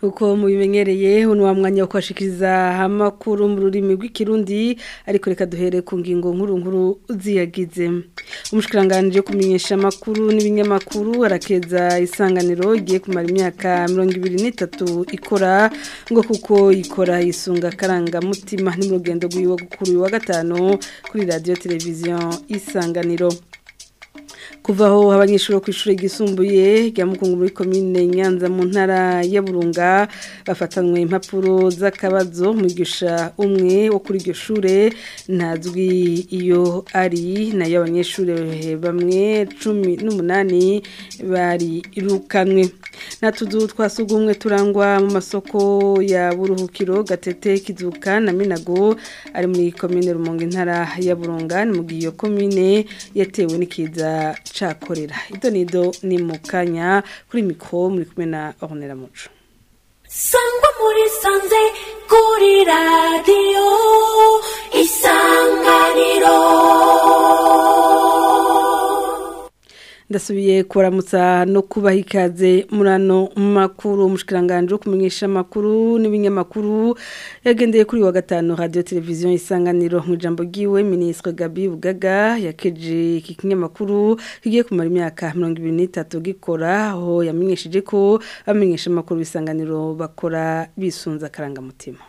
kuko mubimenyereye uno wa mwanya wo kwashikiriza amakuru mu rurimi rw'ikirundi ariko reka duhere ku ngingo nkuru nkuru ziyagize umushikiranganje kumenyesha amakuru n'ibinyamakuru arakeza isanganiro igiye kumara imyaka mirongo ibiri n'itatu ikora ngo kuko ikora isunga karangamutima ni mu rugendo rw'iwe kuri uyu wa gatanu kuri radiyo televiziyo isanganiro kuva aho abanyeshuri bo ku ishuri ryisumbuye rya mukungu muri komine nyanza mu ntara ya burunga bafatanywe impapuro z'akabazo mwigisha umwe wo kuri iryo shure ntazwi iyo ari nayo abanyeshuri bamwe cumi n'umunani bari irukanwe nta tuzu twasugumwe turangwa mu masoko ya buruhukiro gatete kizuka na minago ari muri komine rumonge intara ya burunga ni mu gihe iyo komine yatewe n'ikiza cakorera ido nido ni mu kanya kuri mikoro muri kumwe na ornera muco sangwa muri sanze kuri radiyo isanganiro ndasubiye kuramutsa no kubaha ikaze muri ano makuru umushikiranganje wo kumenyesha amakuru n'ibinyamakuru yagendeye kuri wa gatanu radio televiziyo isanganiro mu ijambo ryiwe ministre Gabi Bugaga yakeje iki kinyamakuru kigiye kumara imyaka 2023 gikora aho yamenyesheje ko abamenyesha amakuru bisanganiro bakora bisunza karangamutima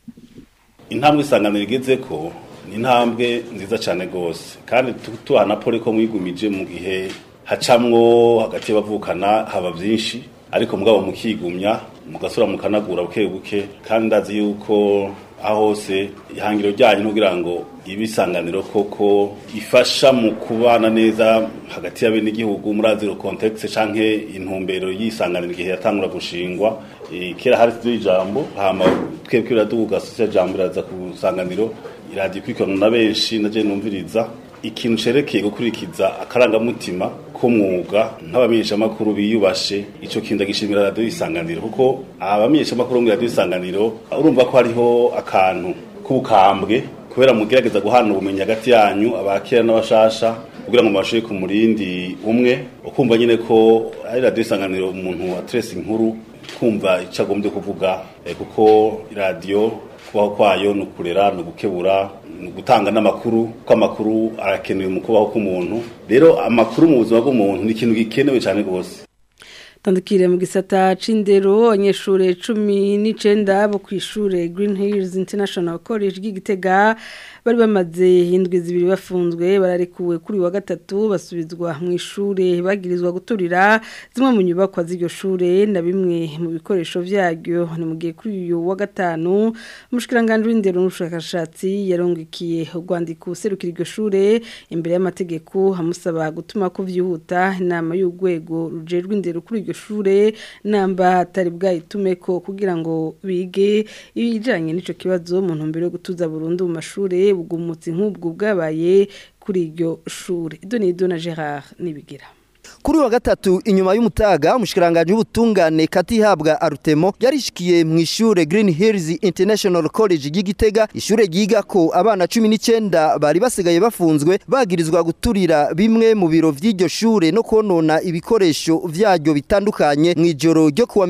intambwe isanganiro igeze ko ni intambwe nziza cyane gose kandi tuhana pole ko mwigumije mu gihe hacamwo hagati y'abavukana haba byinshi ariko mugabo mukigumya mugasura mukanagura buke buke kandi ndazi yuko aho hose ihangiro ryanyu kugira ngo ibisanganiro koko ifasha mu kubana neza hagati y'abenegihugu muri aziro context canke intumbero y'isanganiro igihe yatangura gushingwa kera hari ijambo hama twebwe biraduga sosiyete jambo iraza ku sanganiro iradiyo ikurikirana na benshi naje numviriza ikintu cerekeye gukurikiza akarangamutima k'umwuga nk'abamenyeshamakuru biyubashe ico kintu gishimira radiyo isanganiro kuko abamenyeshamakuru muri radiyo isanganiro urumva ko hariho akantu k'ubukambwe kubera mugerageza guhana ubumenyi hagati yanyu abakera n'abashasha kugira ngo mubashe ku murindi umwe ukumva nyine ko ari radiyo isanganiro umuntu atrese inkuru kumva icyo agombye kuvuga kuko radiyo kubaho kwayo ni ukurera ni ugukebura ni ugutanga n'amakuru kuko amakuru arakenewe mu kubaho k'umuntu rero amakuru mu buzima bw'umuntu ni ikintu gikenewe cyane rwose tandukire mu gisata c'indero abanyeshuri cumi n'icenda bo ku ishure Green Hills International College ry'Igitega bari bamaze indwi zibiri bafunzwe bararekuwe kuri wa gatatu basubizwa mu ishure bagirizwa guturira zimwe mu nyubakwa z'iryo shure na bimwe mu bikoresho vyaryo ni mu gihe kuri uyu wa gatanu umushikiranganje w'indero n'ubushakashatsi yarongekiye urwandiko userukira iryo shure imbere y'amategeko amusaba gutuma ko vyihuta inama y'urwego rujejwe indero kuri iryo shure namba atari bwayitumeko kugira ngo bige ibijanye n'ico kibazo mu ntumbero yo gutuza burundu mu mashure bugumutse nk'ubwo bwabaye kuri iryo shure ido ni ido na Gerard nibigira kuri wa gatatu inyuma y'umutaga umushikiranganje w'ubutungane katihabwa Arutemo yarishikiye mu ishure Green Hills International College y'Igitega ishure ryiga ko abana 19 bari basigaye bafunzwe bagirizwa guturira bimwe mu biro vy'iryo shure no konona ibikoresho vyaryo bitandukanye mu ijoro ryo kuwa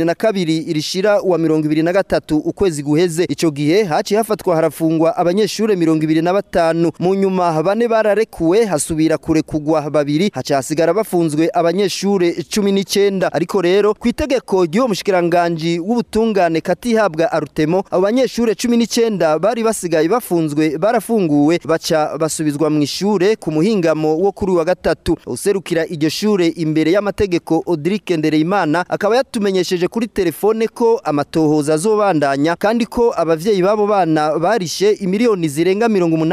22 irishira wa 23 ukwezi guheze ico gihe haci hafatwa harafungwa abanyeshure 25 mu nyuma bane bararekuwe hasubira kure kugwa babiri haca hasigara bafunzwe abanyeshure 19 ariko rero ku itegeko ry'uwo mushikiranganje w'ubutungane katihabwa Arutemo abo banyeshure 19 bari basigaye bafunzwe barafunguwe baca basubizwa mu ishure ku muhingamo wo kuri wa gatatu userukira iryo shure imbere y'amategeko Audric Ndereyimana akaba yatumenyesheje kuri telefone ko amatohoza azobandanya kandi ko abavyeyi babo bana barishe imiliyoni zirenga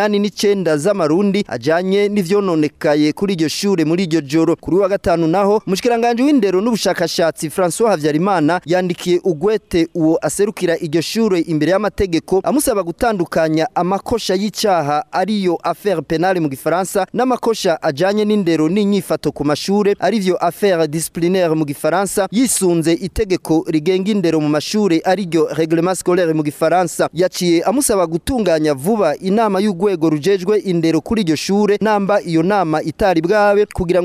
89 z'amarundi ajanye n'ivyononekaye kuri iryo shure muri iryo joro kuri wa gatanu naho mushikiranganje w'indero n'ubushakashatsi François Havyarimana yandikiye ugwete uwo aserukira iryo shure imbere y'amategeko amusaba gutandukanya amakosha y'icaha ariyo affaire penale mu gifaransa n'amakosha ajanye n'indero n'inyifato ku mashure arivyo affaire disciplinaire mu gifaransa yisunze itegeko rigenga indero mu mashure ariryo reglement scolaire mu gifaransa yaciye amusaba gutunganya vuba inama y'ugwego rujejwe indero kuri iryo shure namba iyo nama itari bwabe kugira ngo bige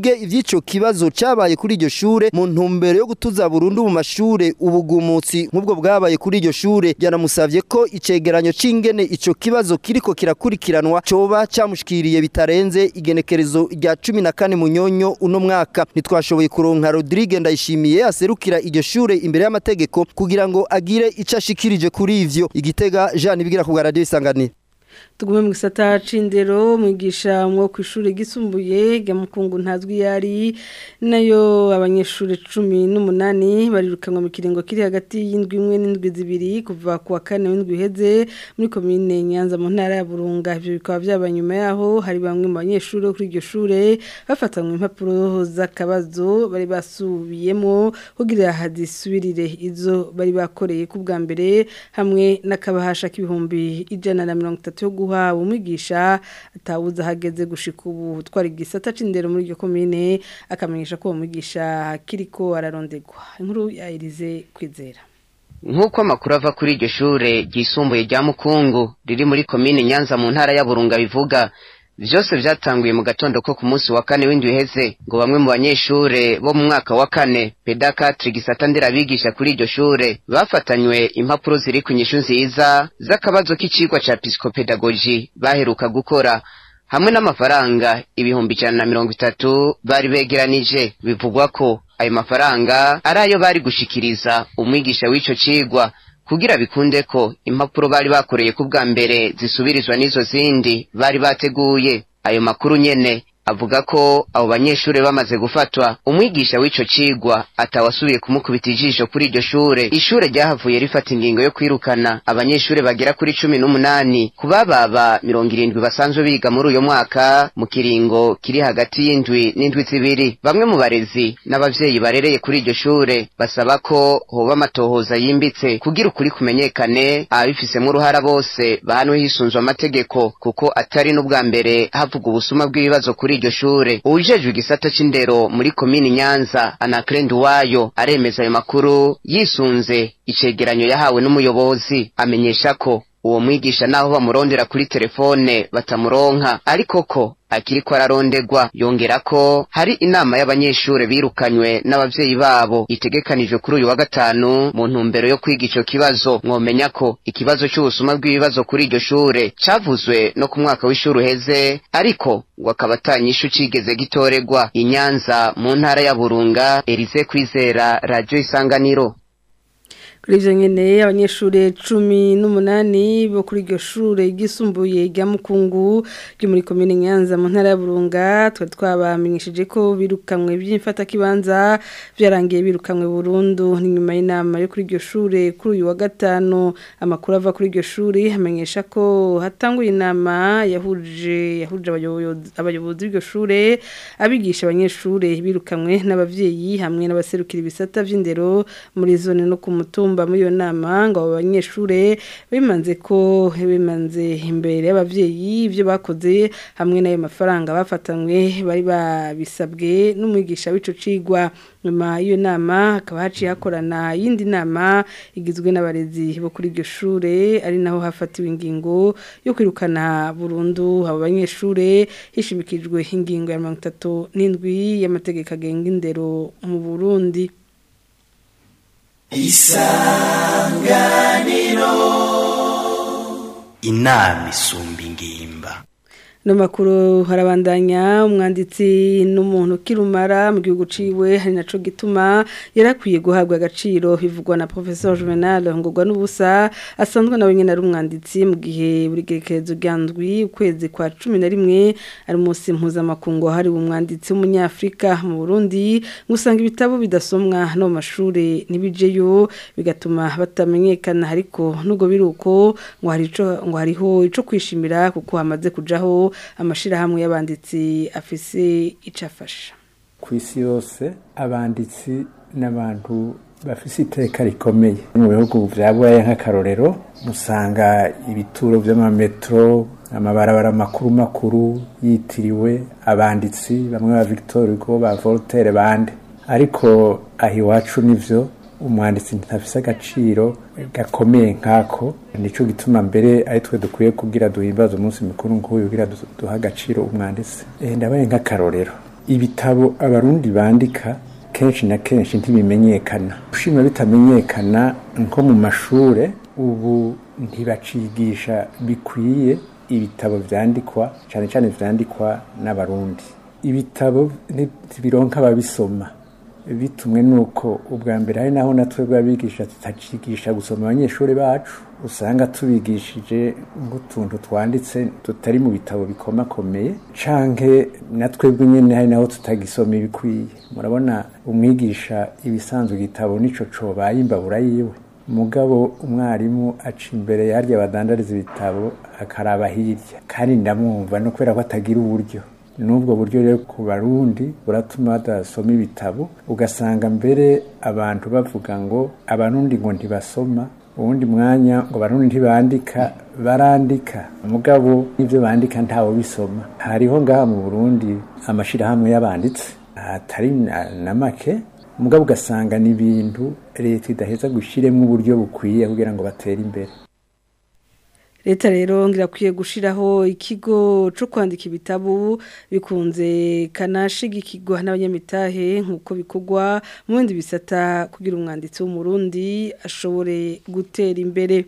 bige ivy'ico kibazo cabaye kuri iryo shure mu ntumbero yo gutuza burundu mu mashure ubugumutsi nk'ubwo bwabaye kuri iryo shure yanamusavye ko icegeranyo c'ingene ico kibazo kiriko kirakurikiranwa coba camushikiriye bitarenze igenekerezo rya cumi na kane munyonyo uno mwaka ntitwashoboye kuronka Rodrigue Ndayishimiye aserukira iryo shure imbere y'amategeko kugira ngo agire ico ashikirije kuri ivyo igitega Jean Ibigira ku bwa radio isanganiro tugume mu gisata c'indero mwigisha mwo ku ishuri gisumbuye rya mukungu ntazwi yari nayo abanyeshuri cumi n'umunani barirukanwa mu kiringo kiri hagati y'indwi imwe n'indwi zibiri kuva ku wa kane w'indwi iheze muri komine nyanza mu ntara ya burunga ivyo bikaba vyaba nyuma yaho hari bamwe mu banyeshuri bo kuri iryo shure bafatanywe impapuro z'akabazo bari basubiyemo kugira hazisubirire izo bari bakoreye ku bwa mbere hamwe n'akabahasha k'ibihumbi ijana na mirongo itatu yo guha umwigisha atawuza hageze gushika ubu twari gisata c'indero muri iryo komine akamenyesha ko uwo mwigisha kiriko ararondegwa inkuru ya Elize kwizera nk'uko amakuru ava kuri iryo shure ryisumbuye rya mukungu riri muri komine nyanza mu ntara ya burunga bivuga vyose vyatanguye mu gatondo ko ku munsi wa kane w'indwi iheze ngo bamwe mu banyeshure bo mu mwaka wa kane pedakatri gisata nderabigisha kuri iryo shure bafatanywe impapuro ziri ku nyishu nziza z'akabazo k'icigwa ca psikopedagogi baheruka gukora hamwe n'amafaranga ibihumbi ijana na mirongo itatu bari begeranije bivugwa ko ayo mafaranga ari ayo bari gushikiriza umwigisha w'ico cigwa kugira bikunde ko impapuro bari bakoreye ku bwa mbere zisubirizwa n'izo zindi bari bateguye ayo makuru nyene avuga ko abo banyeshure bamaze gufatwa umwigisha w'ico cigwa atawasubiye kumukubita ijisho kuri iryo shure ishure ryahavuye rifata ingingo yo kwirukana abanyeshure bagera kuri cumi n'umunani ku bababa mirongo irindwi basanzwe biga muri uyo mwaka mu kiringo kiri hagati y'indwi n'indwi zibiri bamwe mu barezi n'abavyeyi barereye kuri iryo shure basaba ko hoba amatohoza yimbitse kugira ukuri kumenyekane ababifisemwo uruhara bose bahanwe hisunzwe amategeko kuko atari n'ubwa mbere havuga ubusuma bw'ibibazo kuri iryo shure uwujejwe igisata c'indero muri komini nyanza anakrend wayo aremeza ayo makuru yisunze icegeranyo yahawe n'umuyobozi amenyesha ko uwo mwigisha naho bamurondera kuri telefone batamuronka ariko ko akiriko ararondegwa yongera ko hari inama y'abanyeshure birukanywe n'abavyeyi babo itegekanijwe kuri uyu wa gatanu mu ntumbero yo kwiga ico kibazo mwomenya ko ikibazo c'ubusuma bw'ibibazo kuri iryo shure cavuzwe no ku mwaka w'ishuri uheze ariko ngo akaba atanyishu cigeze gitoregwa inyanza mu ntara ya burunga erize kwizera radio isanganiro kuri ivyo nyene abanyeshure cumi n'umunani bo kuri iryo shure ryisumbuye rya mukungu ryo muri komine nyanza mu ntara ya burunga twari twabamenyesheje ko birukanwe by'imfatakibanza vyarangiye birukanwe burundu ni nyuma y'inama yo kuri iryo shure kuri uyu wa gatanu amakuru ava kuri iryo shure amenyesha ko hatanguye inama yahuje yahuje abayobozi abayobozi b'iryo shure abigisha abanyeshure birukanwe n'abavyeyi hamwe n'abaserukira ibisata vy'indero muri zone no ku mutumba kumba muri iyo nama ngo abo banyeshure bimanze ko bimanze imbere y'abavyeyi ibyo bakoze hamwe n'ayo mafaranga bafatanywe bari babisabwe n'umwigisha w'ico cigwa nyuma y'iyo nama hakaba haciye hakorana yindi nama igizwe n'abarezi bo kuri iryo shure ari naho hafatiwe ingingo yo kwirukana burundu abo banyeshure hishimikijwe ingingo ya mirongo itatu n'indwi y'amategeko agenga indero mu burundi isanganiro inama isumba ingimba no makuru harabandanya umwanditsi n'umuntu kirumara mu gihugu ciwe hari naco gituma yarakwiye guhabwa agaciro bivugwa na professeur Juvenal ngogwa n'ubusa asanzwe nawe nyene ari umwanditsi mu gihe buri gerekezo ryandwi ukwezi kwa 11 ari munsi mpuzamakungu hari umwanditsi w'umunyafrika mu Burundi ngusanga ibitabo bidasomwa no mu mashure nibijeyo bigatuma batamenyekana ariko nubwo biruko ngo hari ico ngo hariho ico kwishimira kuko hamaze kujaho amashirahamwe y'abanditsi afise icafasha ku isi yose abanditsi n'abantu bafise iteka rikomeye mu bihugu vya buraya nk'akarorero musanga ibituro vy'amametro amabarabara makuru makuru yitiriwe abanditsi bamwe ba Victor Hugo ba Voltaire bande ariko aho iwacu nivyo umwanditsi ntafise agaciro gakomeye nkako nico gituma mbere ari twe dukwiye kugira duhimbaza umunsi mukuru nk'uyu kugira duha agaciro umwanditsi eh ndabaye nk'akarorero ibitabo abarundi bandika kenshi na kenshi ntibimenyekana ushima bitamenyekana nko mu mashure ubu ntibacigisha bikwiye ibitabo vyandikwa cyane cyane vyandikwa n'abarundi ibitabo ntibironka ababisoma bitumwe nuko ubwa mbere hari naho natwe bwabigisha tutacigisha gusoma abanyeshuri bacu usanga tubigishije nk'utuntu twanditse tutari mu bitabo bikomakomeye canke natwe nyene hari naho tutagisoma ibikwiye murabona umwigisha ibisanzwe igitabo nico cobaye imbabura yiwe mugabo umwarimu aca imbere yarya badandariza ibitabo akaraba hirya kandi ndamwumva no kubera ko atagira uburyo n'ubwo buryo rero ku barundi buratuma badasoma ibitabo ugasanga mbere abantu bavuga ngo abarundi ngo ntibasoma uwundi mwanya ngo abarundi ntibandika barandika mugabo n'ibyo bandika ntawe bisoma hariho ngaha mu burundi amashyirahamwe y'abanditsi atari na make mugabo ugasanga ni ibintu leta idaheza gushyiremo uburyo bukwiye kugira ngo batere imbere leta rero ngirakwiye gushiraho ikigo cyo kwandika ibitabo bikunze kanashigikirwa n'abanyamitahe nk'uko bikorwa mu bindi bisata kugira umwanditsi w'umurundi ashobore gutera imbere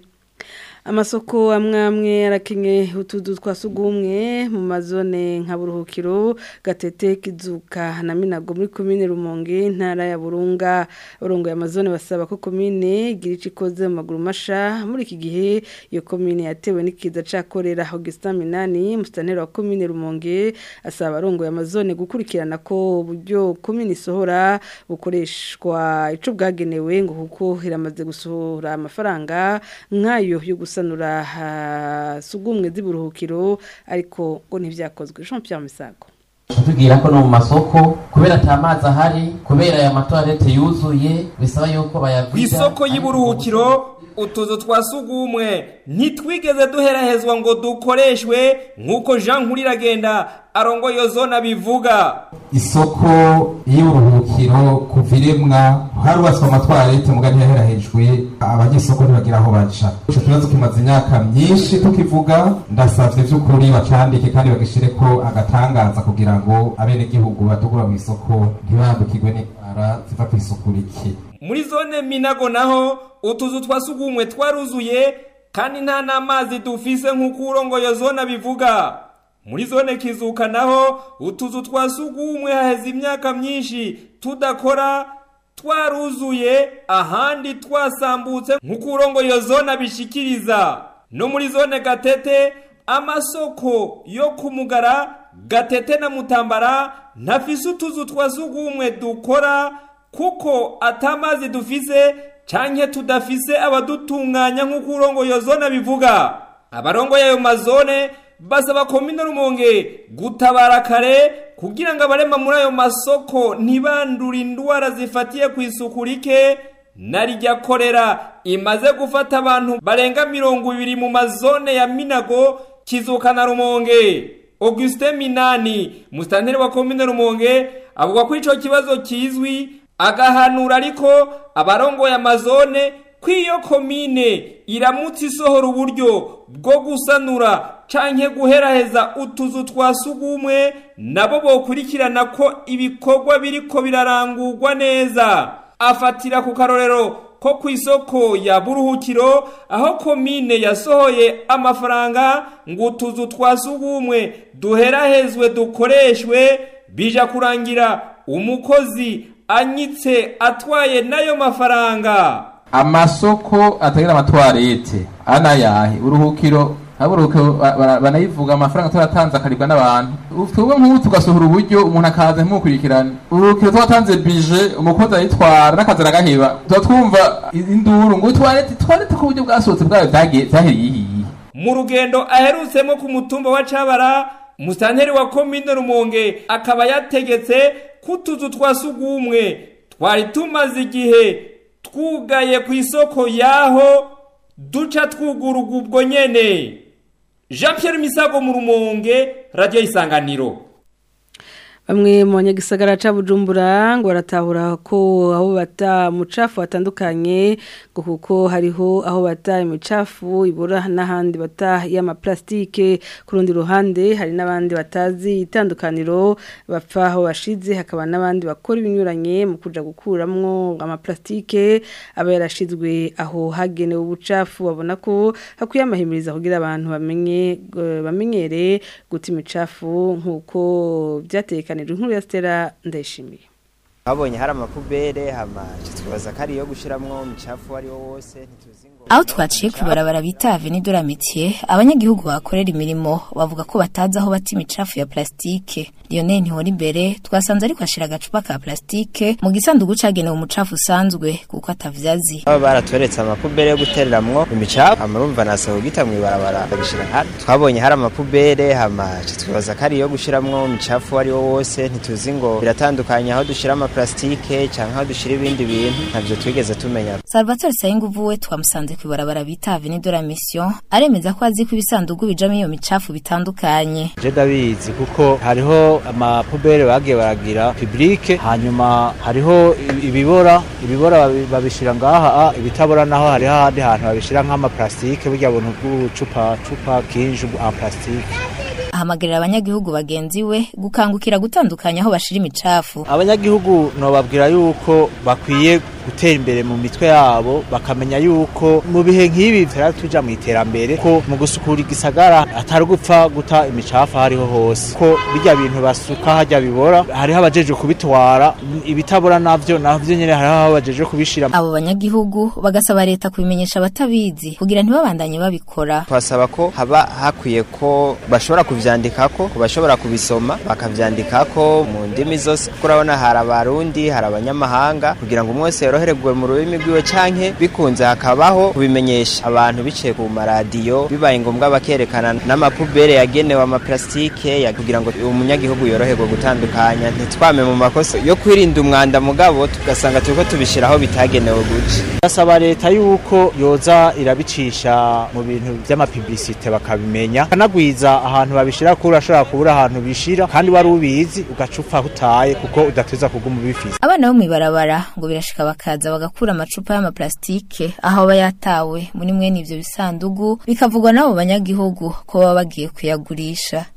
amasoko amwe amwe arakenye utuzu twa sugumwe mu mazone nka buruhukiro gatete kizuka na minago muri komine rumonge ntara ya burunga urongo ya mazone basaba ko komine igira ico ikoze mu maguru masha muri iki gihe iyo komine yatewe n'ikiza cakorera Augustin Minani mustanera wa komine rumonge asaba arongo ya mazone gukurikirana ko uburyo komine isohora bukoreshwa ico bwagenewe ngo kuko iramaze gusohora amafaranga nk'ayo yo gusa gusanura sugumwe z'iburuhukiro ariko ngo ntibyakozwe Jean Pierre Misago tubwira ko no mu masoko kubera ata mazi ahari kubera aya matoilette yuzuye bisaba yuko bayagwiza ku isoko y'iburuhukiro utuzu twa sugumwe ntitwigeze duherahezwa ngo dukoreshwe nk'uko jean nkuriragenda arongo iyo zone abivuga isoko y'uburuhukiro kuva iremwa harubatswe amatwarete muga ntiyaherahejwe abanyesoko ntibagira aho baca ico kibazo kimaze imyaka myinshi tukivuga ndasavye vy'ukuri bacandike kandi bagishire ko agatangaza kugira ngo abenegihugu badugura mu isoko ntibandukirwe n'indwara ziva kw'isuku rike muri zone minago naho utuzu twa sugumwe twaruzuye kandi nta n'amazi dufise nk'uko urongoye zone abivuga muri zone kizuka naho utuzu twa sugumwe haheze imyaka myinshi tudakora twaruzuye ahandi twasambutse nk'uko urongoye zone abishikiriza no muri zone gatete amasoko yo kumugara gatete na mutambara ntafise utuzu twa sugumwe dukora kuko atamazi dufise canke tudafise abadutunganya nk'uko urongoye zone abivuga abarongoye ayo mazone basaba komine rumonge gutabara kare kugira ngo abarema muri ayo masoko ntibandure indwara zifatiye ku isuku rike narijya korera imaze gufata abantu barenga mirongo ibiri mu mazone ya minago kizuka na rumonge Augustin Minani musitanteri wa komine rumonge avuga ko ico kibazo kizwi agahanura ariko abarongoye amazone ko iyo komine iramutse isohora uburyo bwo gusanura canke guheraheza utuzu twa sugumwe nabo bokurikirana ko ibikorwa biriko birarangurwa neza afatira ku karorero ko ku isoko ya buruhukiro aho komine yasohoye amafaranga ngo utuzu twa sugumwe duherahezwe dukoreshwe bija kurangira umukozi anyitse atwaye n'ayo mafaranga amasoko atagira amatwarete anayahe uruhukiro haburuhukiro banayivuga amafaranga turatanze akaribwa n'abantu twebwe nk'ubu tugasohora uburyo umuntu akaza ntimukurikirane uruhukiro twatanze bije umukozi arayitwara n'akazi aragaheba tuba twumva induru ngo twarete twarete ku buryo bwasohotse bwayo byaheriye ihiye mu rugendo aherutsemo ku mutumba wa cabara musanteri wa komine rumonge akaba yategetse ko utuzu twa sugumwe twari tumaze igihe twugaye ku isoko yaho duca twugururwa ubwo nyene jean Pierre misago mu rumonge radiyo isanganiro Bamwe mu banyagisagara ca Bujumbura ngo baratahura ko aho bata mucafu watandukanye ngo kuko hariho aho bata imicafu ibura n'ahandi bata y'ama plastike ku rundi ruhande hari n'abandi batazi itandukaniro bapfa aho bashize hakaba n'abandi bakora ibinyuranye mu kuja gukuramwo ama plastike aba yarashizwe aho hagenewe ubucafu babona ko hakwiye amahimiriza kugira abantu bamenye bamenyere guta imicafu nkuko byatekanye inkuru ya Stella ndayishimiye babonye hari amapubere hama twibaza ko ari iyo gushiramwo imicafu ari wo wose ntituzi ngo aho twaciye ku ibarabara bita Avenue de la Métier abanyagihugu bakorera imirimo bavuga ko batazi aho bata imicafu ya plastike Lionel Ntihora imbere twasanze ariko ashira agacupa ka plastike mu gisanduku cagenewe umucafu usanzwe kuko atavyazi baba baratoretse amapubere yo gutereramwo imicafu hama urumva nasaba gita mw'ibarabara babishira hano twabonye hari amapubere hama twibaza ko ari iyo gushiramwo imicafu ari wo wose ntituzi ngo biratandukanye aho dushira ama plastike canke aho dushira ibindi bintu ntavyo twigeze tumenya Salvatore Sayinguvu we twamusanze ku ibarabara bita Avenue de la Mission aremeza ko azi ko ibisanduku bijamo iyo micafu bitandukanye je ndabizi kuko hariho amapubere bagiye baragira publike hanyuma hariho ibibora ibibora babishira ngaha ibitabora naho hariho ahandi hantu babishira nk'amaplastike burya buntu bw'ubucupa cupa kinju en plastike ahamagarira abanyagihugu bagenzi we gukangukira gutandukanya aho bashira imicafu abanyagihugu nobabwira yuko bakwiye gutera imbere mu mitwe yabo bakamenya yuko mu bihe nk'ibi vyara tuja mu iterambere ko mu gusukura igisagara atari gupfa guta imicafu hariho hose ko bijya bintu basuka hajya bibora hariho abajeje kubitwara ibitabora navyo navyo nyene hariho abajeje kubishira abo banyagihugu bagasaba leta kubimenyesha abatabizi kugira ntibabandanye babikora twasaba ko haba hakwiye ko bashobora kuvyandikako ko bashobora kubisoma bakavyandikako mu ndimi zose kuko urabona hari abarundi hari abanyamahanga kugira ngo umwe wese yorohererwe mu rurimi rwiwe canke bikunze hakabaho kubimenyesha abantu biciye ku maradiyo bibaye ngombwa bakerekana n'amapubere yagenewe amaplastike ya kugira ngo umunyagihugu yoroherwe gutandukanya ntitwame mu makosa yo kwirinda umwanda mugabo tugasanga turiko tubishira aho bitagenewe guca basaba leta yuko yoza irabicisha mu bintu vy'amapiblisite bakabimenya kanagwiza ahantu babishira ko urashobora kubura ahantu bishira kandi wari ubizi ugaca upfa hutaye kuko udateza kuguma ubifise abana bo mw'ibarabara ngo birashika bakaza bagakura amacupa y'amaplastike aho aba yatawe muri mwene ivyo bisandugu bikavugwa n'abo banyagihugu ko baba bagiye kuyagurisha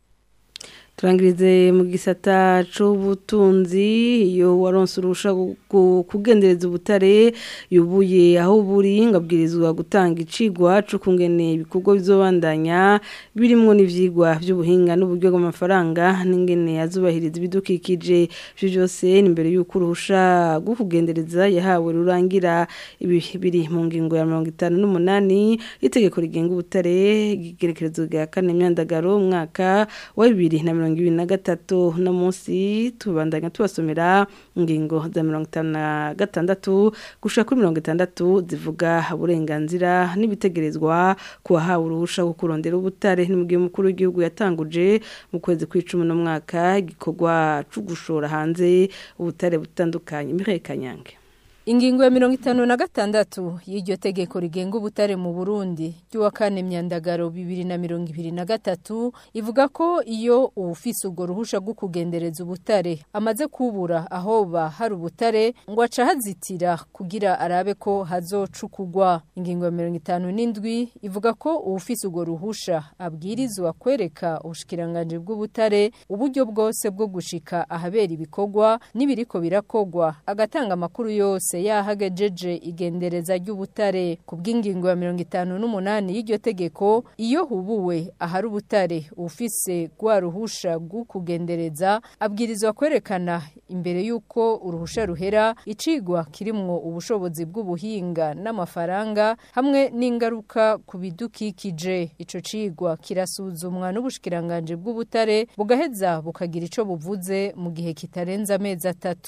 turangirize mu gisata c'ubutunzi iyo waronse urusha kugendereza ubutare yubuye aho buri ngabwirizwa gutanga icigwa co kungene ibikorwa bizobandanya birimwo n'ivyigwa vy'ubuhinga n'uburyo bw'amafaranga n'ingene azubahiriza ibidukikije ivyo byose ni imbere y'uko uruhusha rwo kugendereza yahawe rurangira ibi biri mu ngingo ya mirongo itanu n'umunani y'itegeko rigenga ubutare igerekerezo rya kane myandagaro umwaka wa bibiri na mirongo ibiri na gatatu no munsi tubandanya tubasomera ingingo za mirongo itanu na gatandatu gushika kuri mirongo itandatu zivuga uburenganzira n'ibitegerezwa ku wahawe uruhusha rwo kurondera ubutare n'umugihe mukuru w'igihugu yatanguje mu kwezi kw'icumi n'umwaka igikorwa co gushora hanze ubutare butandukanye Mireille Kanyange Ingingo ya mirongo itanu na gatandatu y'iryo tegeko rigenga ubutare mu Burundi ry'uwa kane myandagaro bibiri na mirongo ibiri na gatatu ivuga ko iyo uwufise urwo ruhusha rwo kugendereza ubutare amaze kubura ahoba hari ubutare ngo aca hazitira kugira arabe ko hazocukugwa ingingo ya mirongo itanu n'indwi ivuga ko uwufise urwo ruhusha abwirizwa kwereka ubushikiranganje bw'ubutare uburyo bwose bwo gushika ahabera ibikorwa n'ibiriko birakogwa agatanga amakuru yose yose yahagejeje igendereza ry'ubutare ku bw'ingingo ya mirongo itanu n'umunani y'iryo tegeko iyo hubuwe ahari ubutare ufise rwa ruhusha rwo kugendereza abwirizwa kwerekana imbere y'uko uruhusha ruhera icigwa kirimwo ubushobozi bw'ubuhinga n'amafaranga hamwe n'ingaruka ku bidukikije ico cigwa kirasuzumwa n'ubushikiranganje bw'ubutare bugaheza bukagira ico buvuze mu gihe kitarenze amezi atatu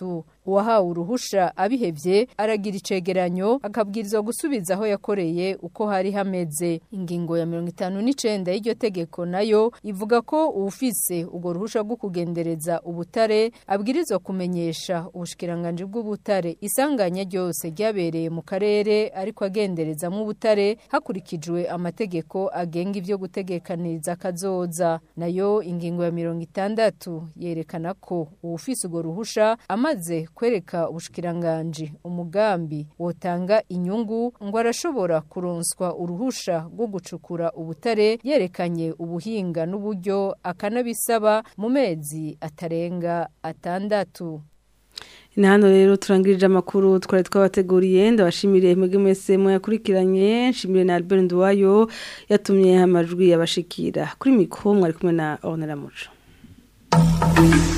uwahawe uruhusha abihevye aragira icegeranyo akabwirizwa gusubiza aho yakoreye uko hari hameze ingingo ya mirongo itanu n'icenda y'iryo tegeko nayo ivuga ko uwufise urwo ruhusha rwo kugendereza ubutare abwirizwa kumenyesha ubushikiranganji bw'ubutare isanganya ryose ryabereye mu karere ariko agenderezamwo ubutare hakurikijwe amategeko agenga ivyo gutegekaniriza kazoza nayo ingingo ya mirongo itandatu yerekana ko uwufise urwo ruhusha amaze kwereka ubushikiranganji umugambi wotanga inyungu ngo arashobora kuronswa uruhusha rwo gucukura ubutare yerekanye ubuhinga n'uburyo akanabisaba mu mezi atarenga atandatu ni hano rero turangirije amakuru twari twabateguriye ndabashimiriye mwebwe mwese muyakurikiranye nshimire na Albert Nduwayo yatumye amajwi yabashikira kuri mikro mwari kumwe na Honora Muco